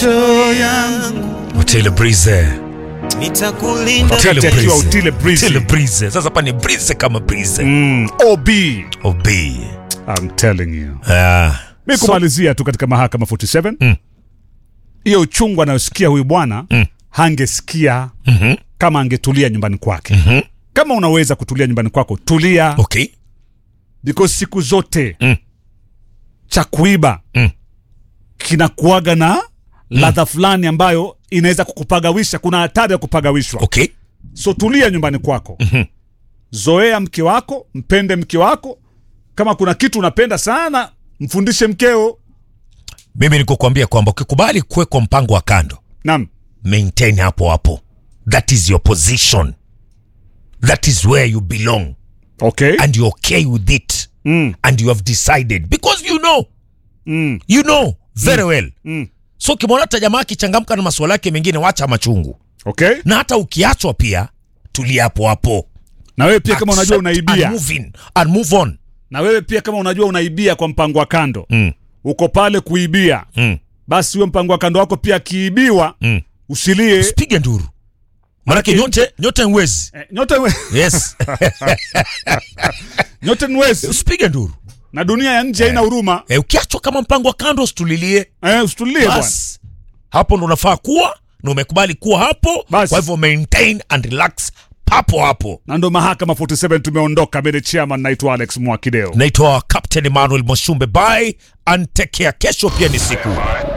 Otile Breeze. nitakulinda Otile Akiwa Breeze. Otile Breeze. Otile Breeze. Sasa hapa ni Breeze kama Breeze. Mm, OB. OB. I'm telling you. Ah. Mi kumalizia tu katika mahakama 47 Mm. hiyo uchungu anayosikia huyu bwana Mm. hangesikia Mhm. kama angetulia nyumbani kwake. Mhm. Kama unaweza kutulia nyumbani kwako, tulia Okay. because siku zote Mm. cha kuiba Mm. kinakuaga na ladha fulani ambayo inaweza kukupagawisha. Kuna hatari ya kupagawishwa. Okay. So tulia nyumbani kwako, Mhm. zoea mke wako, mpende mke wako. Kama kuna kitu unapenda sana, mfundishe mkeo. Mimi nikukwambia kwamba ukikubali kuwekwa mpango wa kando, Naam, maintain hapo hapo. That is your position. That is where you belong okay. and you're okay with it Mm, and you have decided because you know mm, you know very well mm. so ukimwona hata jamaa akichangamka na masuala yake mengine wacha machungu Okay. na hata ukiachwa pia tulia hapo hapo Na wewe pia kama unajua Accept unaibia, and move in and move on na wewe pia kama unajua unaibia kwa mpango wa kando, mm, uko pale kuibia, mm, basi huyo mpango wa kando wako pia akiibiwa, mm. usilie. usipige nduru manake nyote nyote nwezi Eh, Nyote we- yes nyote ni wezi usipige nduru na dunia ya nje haina huruma. e, ukiachwa kama mpango wa kando usitulilie Eh, usitulie bwana. bas hapo ndo unafaa kuwa na umekubali kuwa hapo Bas. kwa hivyo maintain and relax papo hapo Na ndo mahakama 47 tumeondoka. Mimi ni chairman, naitwa Alex Mwakideo. naitwa captain emmanuel moshumbe bye and take care kesho pia ni siku